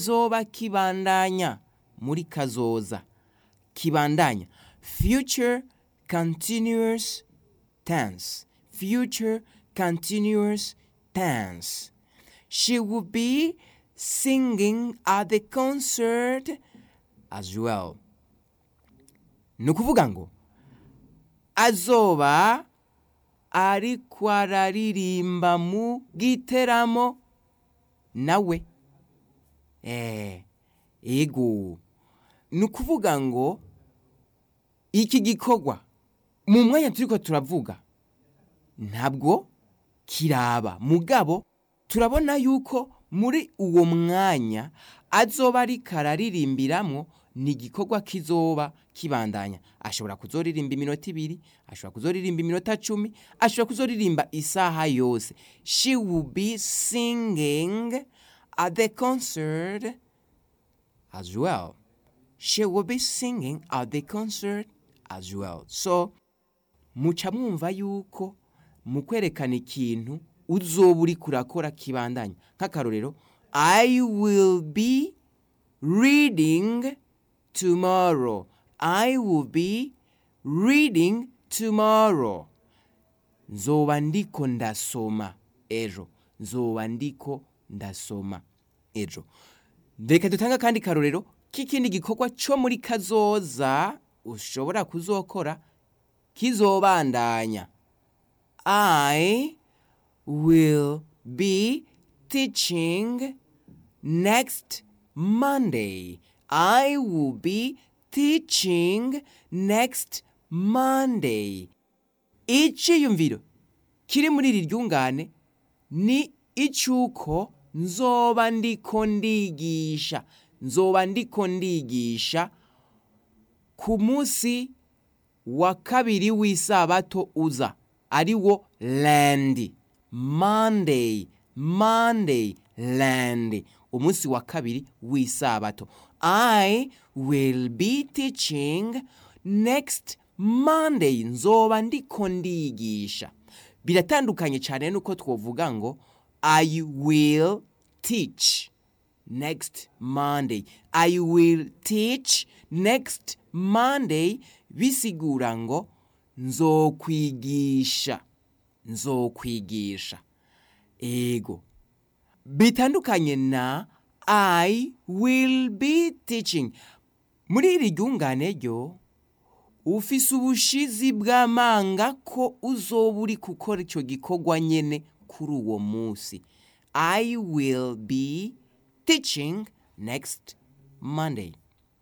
zoba kibandanya muri kazoza kibandanya future continuous tense future continuous tense she will be singing at the concert as well ni ukuvuga ngo azoba ariko araririmba mu giteramo nawe eh ego ni ukuvuga ngo iki gikorwa mu mwanya turiko turavuga ntabwo kiraba mugabo turabona yuko muri uwo mwanya azoba ariko araririmbiramwo ni igikorwa kizoba kibandanya ashobora kuzoririmba iminota ibiri ashobora kuzoririmba iminota cumi ashobora kuzoririmba isaha yose she will be singing at the concert as well she will be singing at the concert as well so muca mwumva yuko mu kwerekana ikintu uzoba uri kurakora kibandanya nk'akarorero i will be reading tomorrow i will be reading tomorrow nzoba ndiko ndasoma ejo nzoba ndiko ndasoma ejo reka dutanga akandi karorero k'ikindi gikorwa cyo muri kazoza ushobora kuzokora kizobandanya i will be teaching next monday i will be teaching next monday iciyumviro kiri muri iri ryungane ni icyuko nzoba ndiko ndigisha nzoba ndiko ndigisha ku munsi wa kabiri w'isabato uza ari wo landi monday monday landi umunsi wa kabiri w'isabato i will be teaching next monday nzoba ndiko ndigisha biratandukanye cyane nuko twovuga ngo i will teach next monday i will teach next monday bisigura ngo nzokwigisha nzokwigisha ego bitandukanye na i will be teaching muri iri ryungane ryo ufise ubushizi bw'amanga ko uzoba uri gukora icyo gikorwa nyene kuri uwo munsi i will be teaching next monday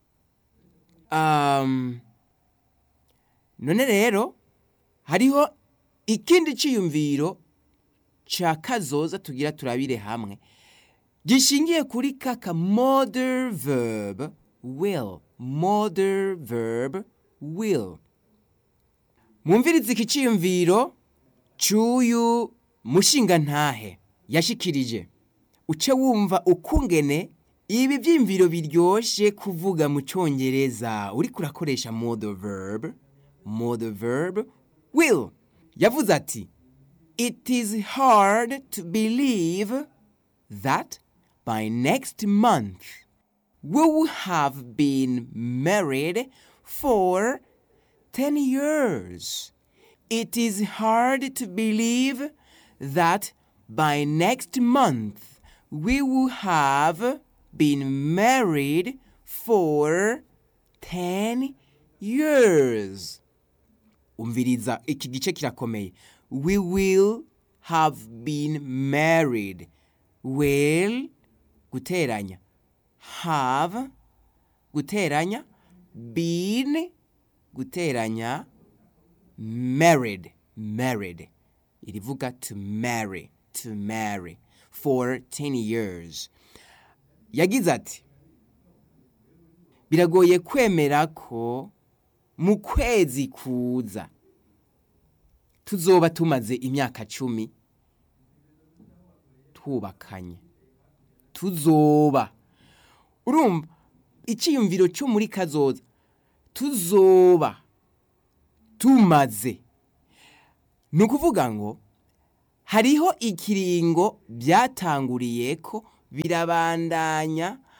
um, none rero hariho ikindi ciyumviro ca kazoza tugira turabire hamwe gishingiye kuri kaka modern verb will modern verb will mwumvirize iki ciyumviro c'uyu mushingantahe yashikirije uce wumva ukungene ibi vyimviro biryoshe kuvuga mu congereza uriko urakoresha modal verb modal verb will yavuze ati it is hard to believe that by next month we will have been married for 10 years. It is hard to believe that by next month we will have been married for 10 years. Umviriza iki gice kirakomeye. We will have been married. Will guteranya. Have guteranya. Been guteranya. Married. Married. Irivuga to marry. To marry. For 10 years. Yagize ati biragoye kwemera ko mu kwezi kuza tuzoba tumaze imyaka cumi twubakanye tuzoba urumva icyiyumviro cyo muri kazoza tuzoba tumaze ni ukuvuga ngo hariho ikiringo byatanguriye ko birabandanya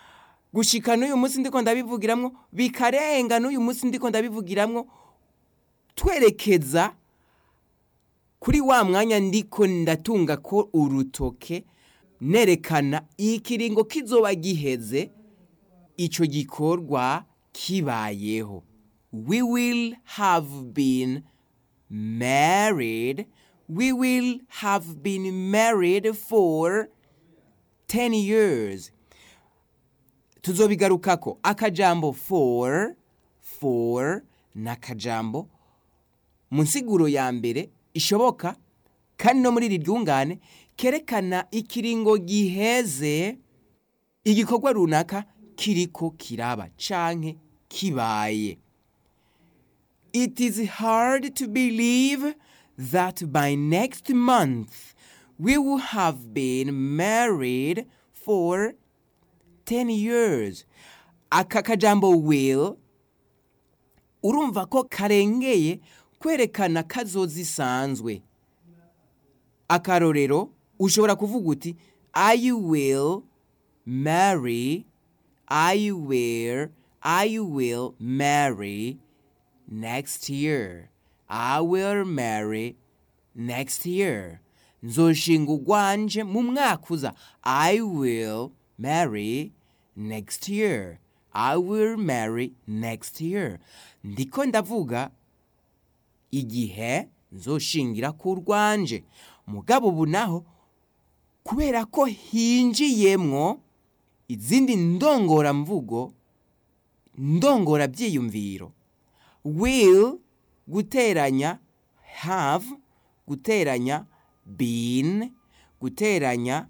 gushika n'uyu munsi ndiko ndabivugiramwo bikarenga n'uyu munsi ndiko ndabivugiramwo twerekeza kuri wa mwanya ndiko ndatunga ko urutoke nerekana ikiringo kizoba giheze ico gikorwa kibayeho we will have been married we will have been married for 10 years tuzobigarukako akajambo for for n'akajambo mu nsiguro ya mbere ishoboka kandi no muri iri ryungane kerekana ikiringo giheze igikorwa runaka kiriko kiraba canke kibaye it is hard to believe that by next month we will have been married for 10 years aka kajambo will urumva ko karengeye kwerekana kazoza isanzwe akarorero ushobora kuvuga uti i will marry i will i will marry next year i will marry next year nzoshinga ugwanje mu mwaka uza i will marry next year i will marry next year ndiko ndavuga igihe nzoshingira ku rwanje mugabo ubu naho kubera ko hinjiyemwo izindi ndongoramvugo ndongora byiyumviro will guteranya have guteranya been guteranya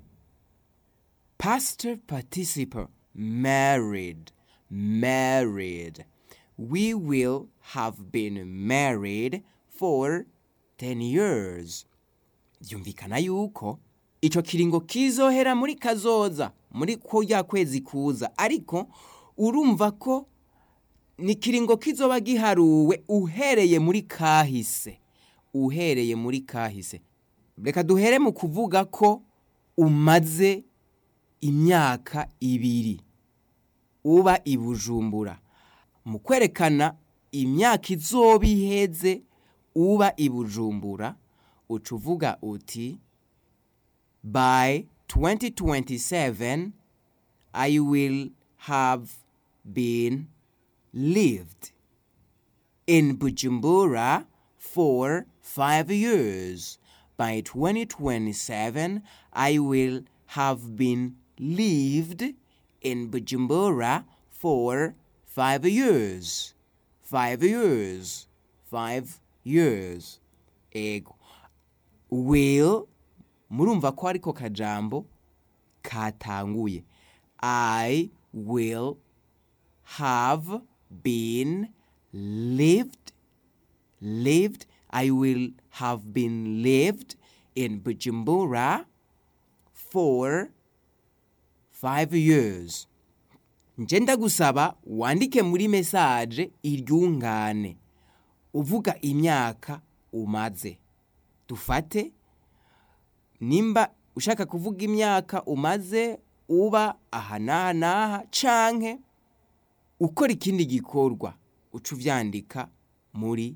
past participle married married we will have been married for 10 years byumvikana yuko ico kiringo kizohera muri kazoza muri ko ya kwezi kuza ariko urumva ko ni kiringo kizoba giharuwe uhereye muri kahise uhereye muri kahise reka duhere mu kuvuga ko umaze imyaka ibiri uba i bujumbura mu kwerekana imyaka izoba iheze uba i bujumbura uca uvuga uti by 2027 i will have been lived in bujumbura for five years by 2027 i will have been lived in bujumbura for five years five years five years ego will murumva ko ariko kajambo katanguye i will have been lived lived i will have been lived in bujumbura for five years nje ndagusaba wandike muri mesaje iryungane uvuga imyaka umaze dufate nimba ushaka kuvuga imyaka umaze uba aha n'aha n'aha canke ukora ikindi gikorwa uca uvyandika muri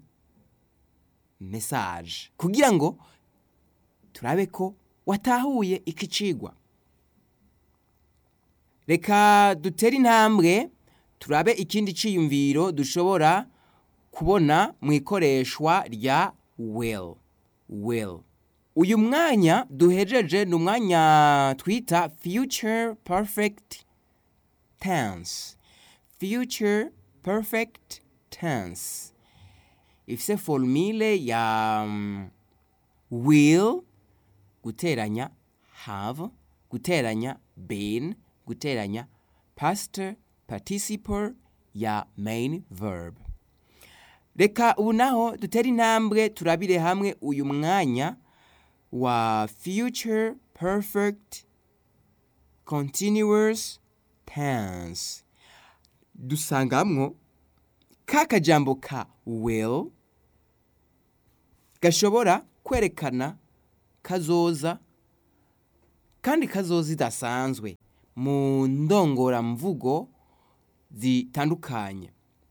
mesaje kugira ngo turabe ko watahuye iki cigwa reka dutere intambwe turabe ikindi ciyumviro dushobora kubona mu ikoreshwa rya will will uyu mwanya duhejeje ni umwanya twita future perfect tense future perfect tense ifise formule ya um, will guteranya have guteranya been guteranya past participle ya main verb reka ubu naho dutere intambwe turabire hamwe uyu mwanya wa future perfect continuous tense dusangamwo ka kajambo ka will gashobora kwerekana kazoza kandi kazoza idasanzwe mu ndongoramvugo zitandukanye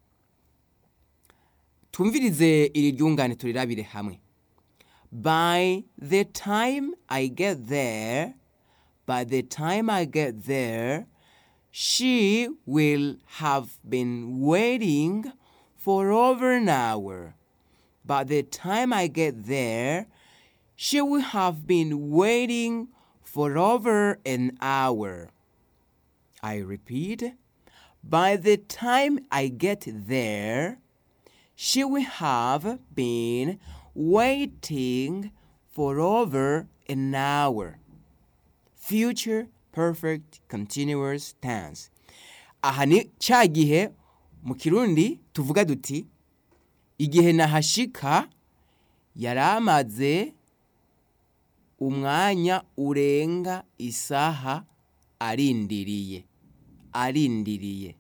twumvirize iri ryungane turirabire hamwe by the time i get there by the time i get there she will have been waiting for over an hour by the time i get there she will have been waiting for over an hour i repeat by the time i get there she will have been waiting for over an hour. Future perfect continuous tense. Aha ni ca gihe mu kirundi tuvuga duti igihe nahashika yari amaze umwanya urenga isaha arindiriye arindiriye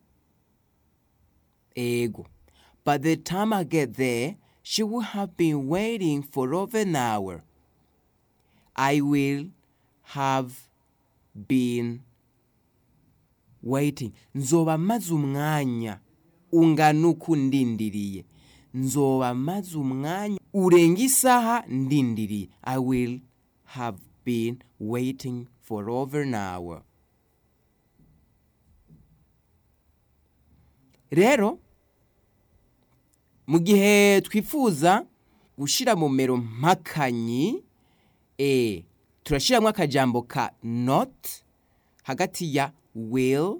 ego By the time I get there, she will have been waiting for over an hour. I will have been waiting. Nzoba maze umwanya ungana uku ndindiriye. Nzoba maze umwanya urenga isaha ndindiriye. I will have been waiting for over an hour. Rero, mu gihe twifuza gushyira mu mero mpakanyi e turashyiramo akajambo ka not hagati ya will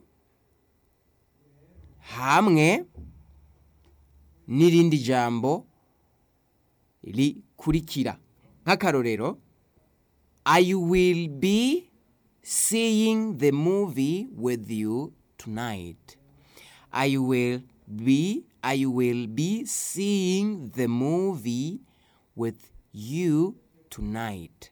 hamwe n'irindi jambo rikurikira nk'akarorero i will be seeing the movie with you tonight i will be I will be seeing the movie with you tonight.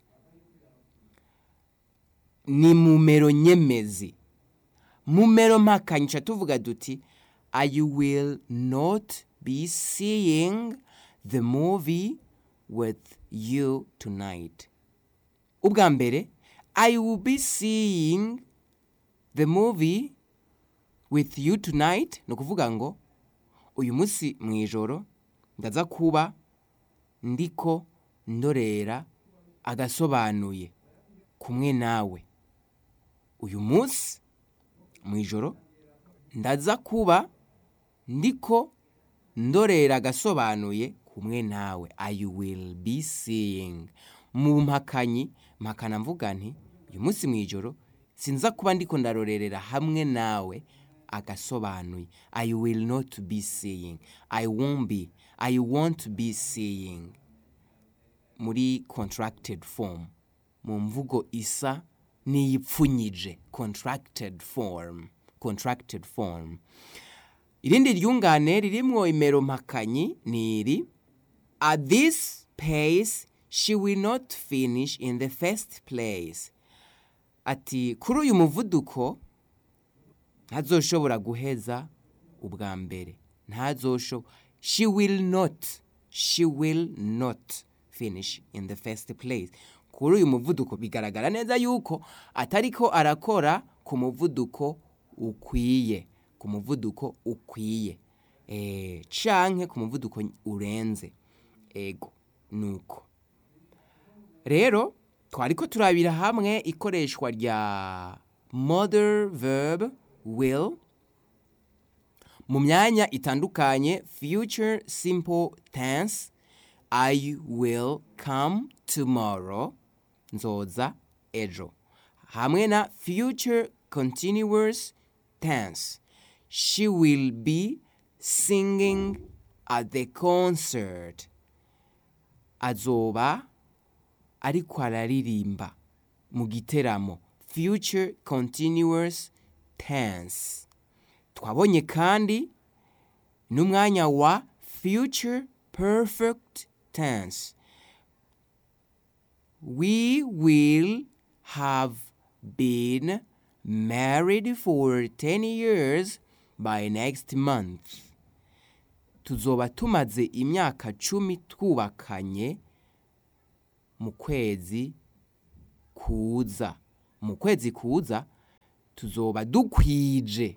Ni mumero nyemezi. Mumero mpakanyisha tuvuga duti I will not be seeing the movie with you tonight. Ubwa mbere I will be seeing the movie with you tonight ni ukuvuga ngo uyu munsi mu ijoro ndaza kuba ndiko ndorera agasobanuye kumwe nawe uyu munsi mu ijoro ndaza kuba ndiko ndorera agasobanuye kumwe nawe i will be seeing mu mpakanyi mpakana mvuga nti uyu munsi mu ijoro sinza kuba ndiko ndarorerera hamwe nawe agasobanuye i will not be seeing i won't be i won't be seeing muri contracted form mu mvugo isa n'iyipfunyije contracted form contracted form irindi ryungane ririmwo imero mpakanyi ni iri at this pace she will not finish in the first place ati kuri uyu muvuduko ntazoshobora guheza ubwa mbere ntazosho she will not she will not finish in the first place kuri uyu muvuduko bigaragara neza yuko atariko arakora ku muvuduko ukwiye ku muvuduko ukwiye eh canke ku muvuduko urenze ego nuko rero twariko turabira hamwe ikoreshwa rya mother verb will mu myanya itandukanye future simple tense i will come tomorrow nzoza ejo hamwe na future continuous tense she will be singing at the concert azoba ariko araririmba mu giteramo future continuous tense twabonye kandi n'umwanya wa future perfect tense we will have been married for 10 years by next month tuzoba tumaze imyaka cumi twubakanye mu kwezi kuza mu kwezi kuza tuzoba dukwije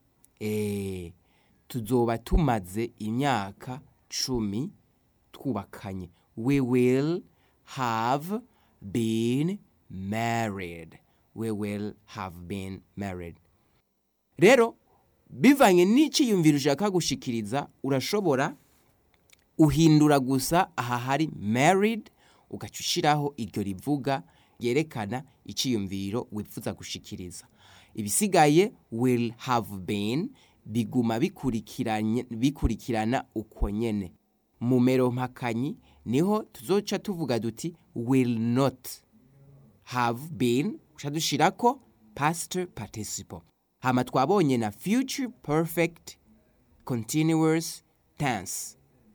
eh, tuzoba tumaze imyaka cumi twubakanye we will have been married we will have been married rero bivanye n'iciyumviro ushaka gushikiriza urashobora uhindura gusa aha hari married ugaca ushiraho iryo rivuga ryerekana iciyumviro wifuza gushikiriza ibisigaye will have been biguma bikurikiranye bikurikirana uko nyene mu mero mpakanyi niho tuzoca tuvuga duti will not have been uca dushirako past participle hama twabonye na future perfect continuous tense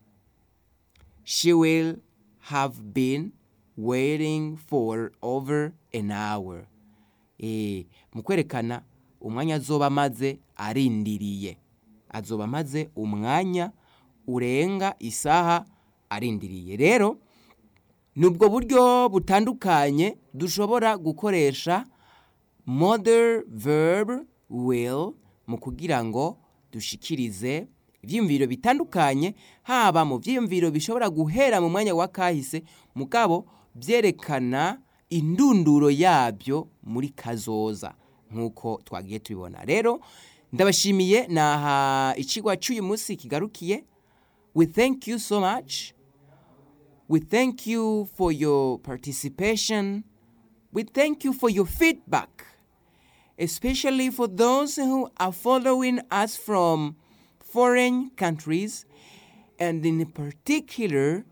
she will have been waiting for over an hour eh mu kwerekana umwanya azoba amaze arindiriye azoba amaze umwanya urenga isaha arindiriye rero ni ubwo buryo butandukanye dushobora gukoresha model verb will mu kugira ngo dushikirize ibyiyumviro bitandukanye haba mu byiyumviro bishobora guhera mu mwanya wa kahise mugabo byerekana indunduro yabyo muri kazoza nk'uko twagiye tubibona rero ndabashimiye naha ikigwa cy'uyu munsi kigarukiye we thank you so much we thank you for your participation we thank you for your feedback especially for those who are following us from foreign countries and in particular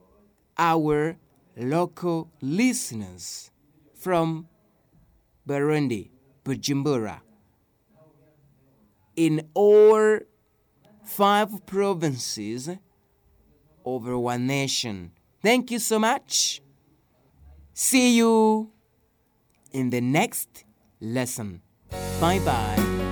our local listeners from Burundi, Bujumbura, in all five provinces over one nation. Thank you so much. See you in the next lesson. Bye bye.